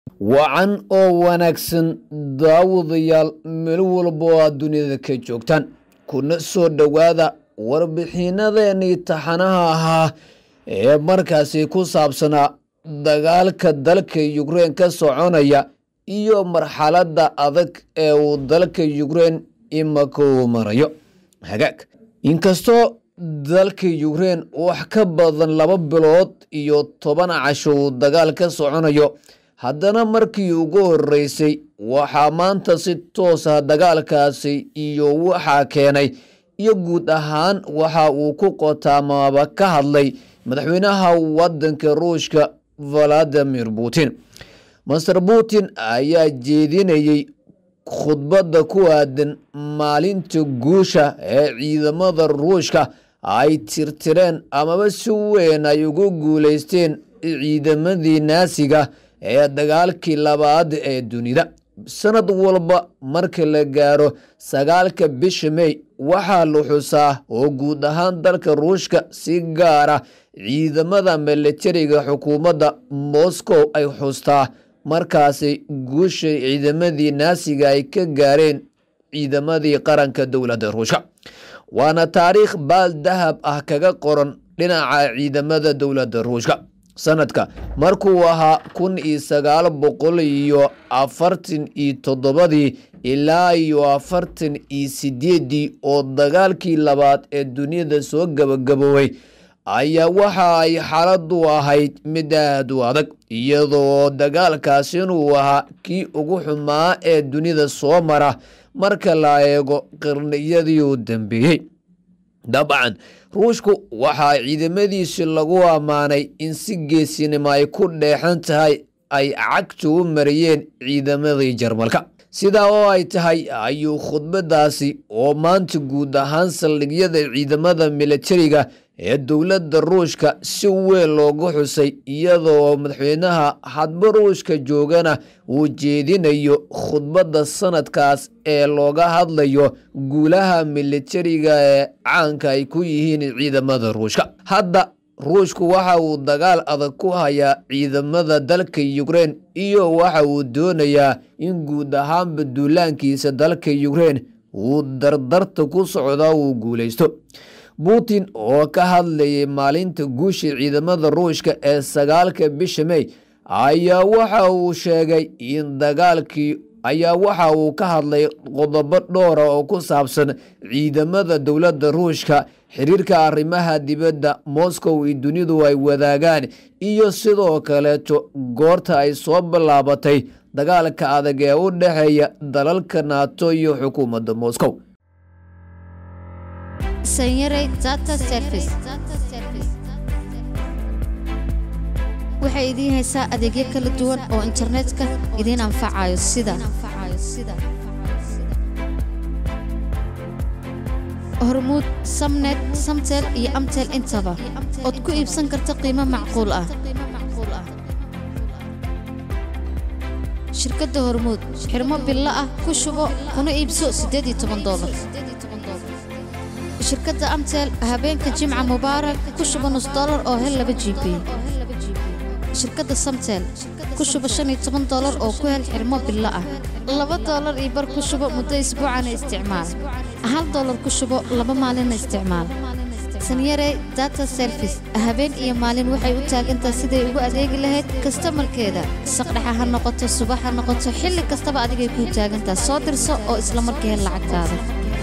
wacan oo wanaagsan daawadayaal meel walba oo aad duniyada ka joogtaan kuna soo dhowaada warbixinadeenii taxanaha ahaa ee markaasi ku saabsanaa dagaalka dalka yukrein ka soconaya iyo marxaladda adag ee uu dalka yukrein imaka uu marayo hagaag inkastoo dalka yukrein wax ka badan laba bilood iyo toban casho uu dagaal ka soconayo haddana markii ugu horeysay waxaa maanta si toos ah dagaalkaasi iyo waxaa keenay iyo guud ahaan waxa uu ku qotaamaaba ka hadlay madaxweynaha wadanka ruushka valadimir putin master putin ayaa jeedinayey khudbadda ku aadan maalinta guusha ee ciidamada ruushka ay tirtireen amaba si weyn ay ugu guuleysteen ciidamadii naasiga ee dagaalkii labaad ee dunida sanad walba marka la gaaro sagaalka bisha mey waxaa la xusaa oo guud ahaan dalka ruushka si gaara ciidamada milatariga xukuumadda moscow ay xustaa markaasi guusha ciidamadii naasiga ay ka gaareen ciidamadii qaranka dowladda ruushka waana taariikh baal dahab ah kaga qoran dhinaca ciidamada dowladda ruushka sanadka markuu ahaa kun iyo sagaal boqol iyo afartan iyo toddobadii ilaa iyo afartan iyo sideedii oo dagaalkii labaad ee duniyada soo gabagaboobay ayaa waxa ay xaaladu ahayd mid aad u adag iyadoo dagaalkaas inuu ahaa kii ugu xumaa ee dunida soo mara marka la eego qarniyadii u dambeeyey dabcan ruushku waxaa ciidamadiisi lagu ammaanay in si geesinimo ay ku dheexan tahay ay cagta u mariyeen ciidamadii jarmalka sidaa oo ay tahay ayuu khudbadaasi oo maanta guud ahaan saldhigyada ciidamada milatariga ee dowladda ruushka si weyn loogu xusay iyadoo madaxweynaha hadba ruushka joogana uu jeedinayo khudbadda sanadkaas ee looga hadlayo guulaha milatariga ee caanka ay ku yihiin ciidamada ruushka hadda ruushku waxa uu dagaal adag ku hayaa ciidamada dalka yukrein iyo waxa uu doonayaa in guud ahaanba duulaankiisa dalka yukrein uu dardarta ku socda uu guulaysto putin oo ka hadlayay maalinta guusha ciidamada ruushka ee sagaalka bisha mey ayaa waxa uu sheegay in dagaalkii ayaa waxa uu ka hadlay qodobo dhowra oo ku saabsan ciidamada dowladda ruushka xiriirka arrimaha dibadda moscow iyo dunidu ay wadaagaan iyo sidoo kaleeto goorta ay soo bilaabatay dagaalka adag ee u dhexeeya dalalka nato iyo xukuumadda moscow sanyare data service waxay idiin haysaa adeegyo kala duwan oo internetka idiin anfacayo sida hormuud samnet samtel iyo amtel intaba ood ku iibsan karta qiimo macquul ah shirkadda hormuud xirmo billo ah ku shubo kuna iibso dolar shirkadda amtel habeenka jimca mubaarak ku shuba nus dolar oo hel laba g b shirkadda samtel ku shuba shan iyo toban dolar oo ku hel xirmo billo ah laba dolar iyo bar ku shubo muddo isbuucana isticmaal hal dolar ku shubo laba maalinna isticmaal sanyare data service habeen iyo maalin waxay u taagantaha siday ugu adeegi lahayd kastamarkeeda saqdhexa ha noqoto subax ha noqoto xilli kastaba adigay kuu taagantaha soo dirso oo isla markii hel lacagtaada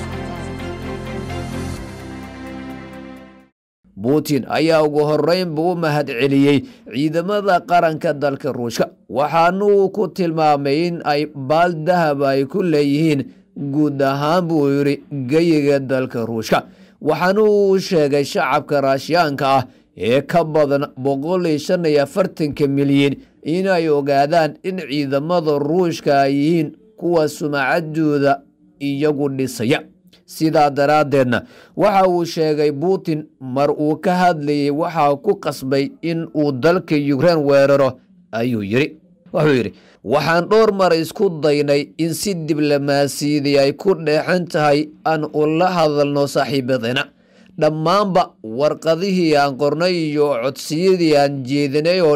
putin ayaa ugu horeynba u mahad celiyey ciidamada qaranka dalka ruushka waxaana uu ku tilmaamay in ay baal dahab ay ku leeyihiin guud ahaan buu yidhi geyiga dalka ruushka waxaana uu sheegay shacabka raashiyaanka ah ee ka badan boqol iyo shan iyo afartanka milyan inay ogaadaan in ciidamada ruushka ay yihiin kuwa sumacadooda iyagu dhisaya sidaa daraaddeedna waxa uu sheegay putin mar uu ka hadlayay waxaa ku qasbay in uu dalka yukrein weeraro ayuu yidhi wuxuu yidhi waxaan dhowr mar isku daynay in si diblomaasiyadii ay ku dheexan tahay aan ula hadalno saaxiibadeena dhammaanba warqadihii aan qornay iyo codsiyadii aan jeedinay oo dhan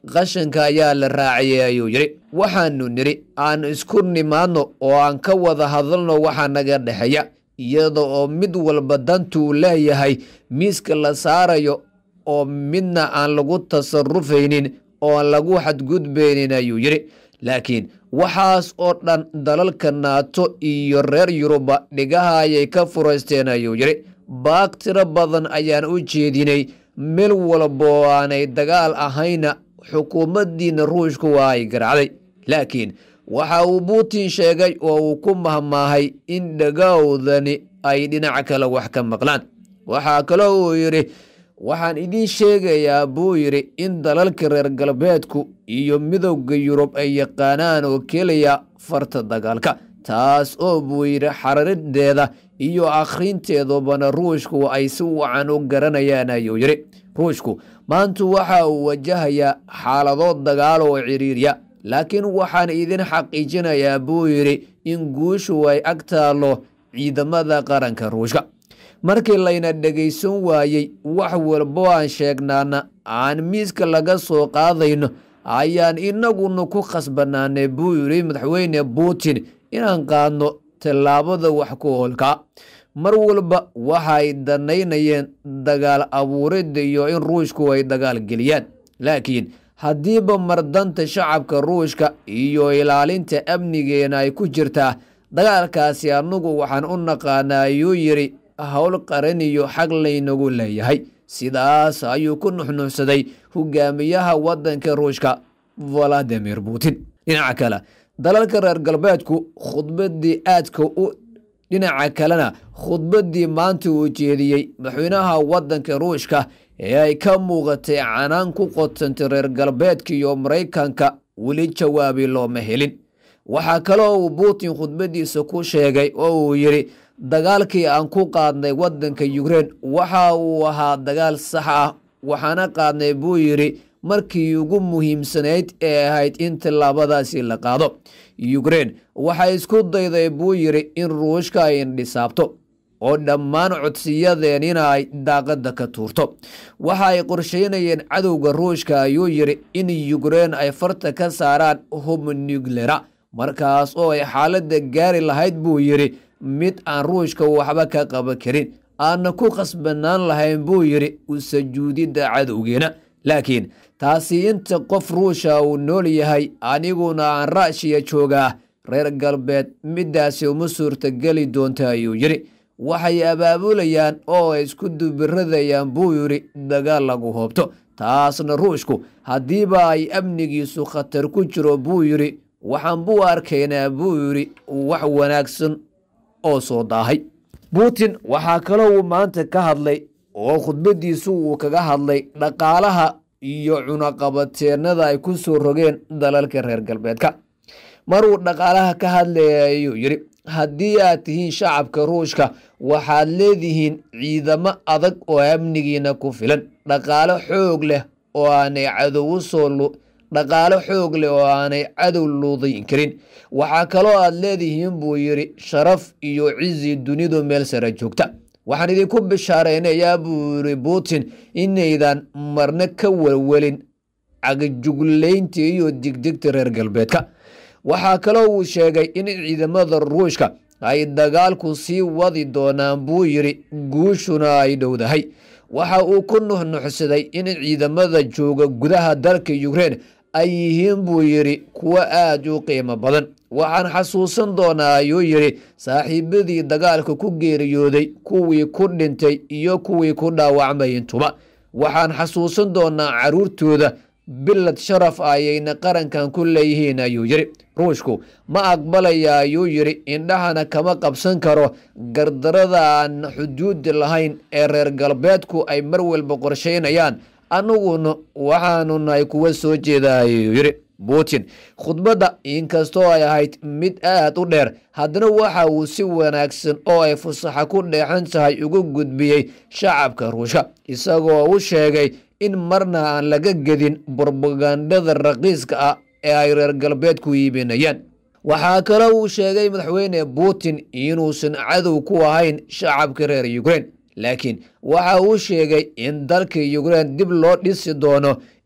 qashanka ayaa la raaciyay ayuu yidhi waxaanu nidhi aan isku nimaadno oo aan ka wada hadalno waxa naga dhexeeya iyada oo mid walba dantuu leeyahay miiska la saarayo oo midna aan lagu tasarufaynin oo aan lagu xadgudbaynin ayuu yidhi laakiin waxaas oo dhan dalalka naato iyo reer yuruba dhigaha ayay ka furaysteen ayuu yidhi baag tiro badan ayaan u jeedinay meel walba oo aanay dagaal ahayna xukuumaddiina ruushku waa ay garacday laakiin waxa uu putin sheegay oo uu ku mahmaahay in dhagawdani ay dhinac kale wax ka maqlaan waxaa kaloo uu yidhi waxaan idiin sheegayaa buu yidhi in dalalka reer galbeedku iyo midowda yurub ay yaqaanaan oo keliya farta dagaalka taas oo buu yidhi xararideeda iyo akhrinteedubana ruushku ay si wacan u garanayaan ayuu yidhi ruushku maantu waxa uu wajahayaa xaalado dagaal oo ciriirya laakiin waxaan idin xaqiijinayaa buu yidhi in guushu ay ag taallo ciidamada qaranka ruushka markii layna dhegaysan waayey wax walbo aan sheegnaana aan miiska laga soo qaadayno ayaan inaguna ku khasbanaanay buu yidhi madaxweyne putin inaan qaadno tallaabada wax ku hoolkaa mar walba waxay danaynayeen dagaal abuuridda iyo in ruushku ay dagaal geliyaan laakiin haddiiba mardanta shacabka ruushka iyo ilaalinta amnigeena ay ku jirtaa dagaalkaasi annagu waxaan u naqaanaa ayuu yidhi howl qaran iyo xag laynagu leeyahay sidaas ayuu ku nuxnuxsaday hogaamiyaha waddanka ruushka valadimir putin dhinaca kale dalalka reer galbeedku khudbaddii aadka u dhinaca kalena khudbaddii maanta uu jeediyey madaxweynaha waddanka ruushka ee ay ka muuqatay canaan ku qotantay reer galbeedka iyo maraykanka weli jawaabi looma helin waxaa kaloo uu putin khudbaddiisa ku sheegay oo uu yidhi dagaalkii aan ku qaadnay waddanka yukrein waxa uu ahaa dagaal sax ah waxaana qaadnay buu yidhi markii ugu muhiimsanayd ee ahayd in tallaabadaasi la qaado yukrein waxay isku dayday buu yidhi in ruushka ay indhisaabto oo dhammaan codsiyadeenina ay daaqadda ka tuurto waxa ay qorsheynayeen cadowga ruushka ayuu yidhi in yukrein ay farta ka saaraan hub nuklera markaas oo ay xaaladda gaari lahayd buu yidhi mid aan ruushka waxba ka qaban karin aanna ku khasbanaan lahayn buu yidhi u sajuudidda cadowgeena laakiin taasi inta qof ruusha uu nool yahay aniguna aan raashiya joogaa reer galbeed middaasi uma suurtageli doonta ayuu yidhi waxay abaabulayaan oo ay isku dubiradayaan buu yidhi dagaal lagu hoobto taasna ruushku haddiiba ay amnigiisu khatar ku jiro buu yidhi waxaan buu arkaynaa buu yidhi wax wanaagsan oo soo daahay putin waxaa kaloo uu maanta ka hadlay oo khudbaddiisu uu kaga hadlay dhaqaalaha iyo cunaqabateennada ay ku soo rogeen dalalka reer galbeedka maruu dhaqaalaha ka hadlaya ayuu yidhi haddii aad tihiin shacabka ruushka waxaad leedihiin ciidamo adag oo amnigiina ku filan dhaqaalo xoog leh oo aanay cadow usoo dhaqaalo xoog leh oo aanay cadow luudayn karin waxaa kaloo aad leedihiin buu yidhi sharaf iyo cizi dunidu meel sare joogta waxaan idinku bishaaraynayaa buu yidhi putin inaydan marna ka welwelin cagajuglaynta iyo digdigta reer galbeedka waxaa kaloo uu sheegay in ciidamada ruushka ay dagaalku sii wadi doonaan buu yidhi guushuna ay dhowdahay waxa uu ku nuxnuxsaday in ciidamada jooga gudaha dalka yukrein ay yihiin buu yidhi kuwo aad u qiimo badan waxaan xasuusan doonaa ayuu yidhi saaxiibadii dagaalka ku geeriyooday kuwii ku dhintay iyo kuwii ku dhaawacmay intuba waxaan xasuusan doonaa caruurtooda bilad sharaf ayayna qarankan ku leeyihiin ayuu yidhi ruushku ma aqbalaya ayuu yidhi indhahana kama qabsan karo gardarada aan xuduudi lahayn ee reer galbeedku ay mar walba qorsheynayaan aniguna waxaanu nahay kuwa soo jeeda ayuu yidhi putin khudbadda inkastoo ay ahayd mid aad u dheer haddana waxa uu si wanaagsan oo ay fusaxa ku dheexan tahay uga gudbiyey shacabka ruushka isagoo u sheegay in marna aan laga gedin brobagandada raqiiska ah ee ay reer galbeedku iibinayaan waxaa kaloo uu sheegay madaxweyne putin inuusan cadow ku ahayn shacabka reer yukrein laakiin waxa uu sheegay in dalka yukrein dib loo dhisi doono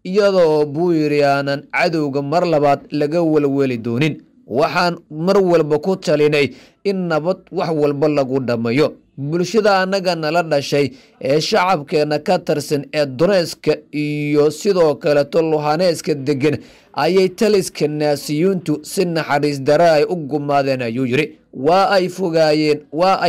iyadoo buu yidhi aanan cadowga mar labaad laga welweli doonin waxaan mar walba ku talinay in nabad wax walba lagu dhammayo bulshada annaga nala dhashay ee shacabkeenna ka tirsan ee doneeska iyo sidoo kaleto luhaneeska degan ayay taliska naasiyuuntu si naxariis dare ay u gumaadeen ayuu yidhi waa ay fogaayeen waa ay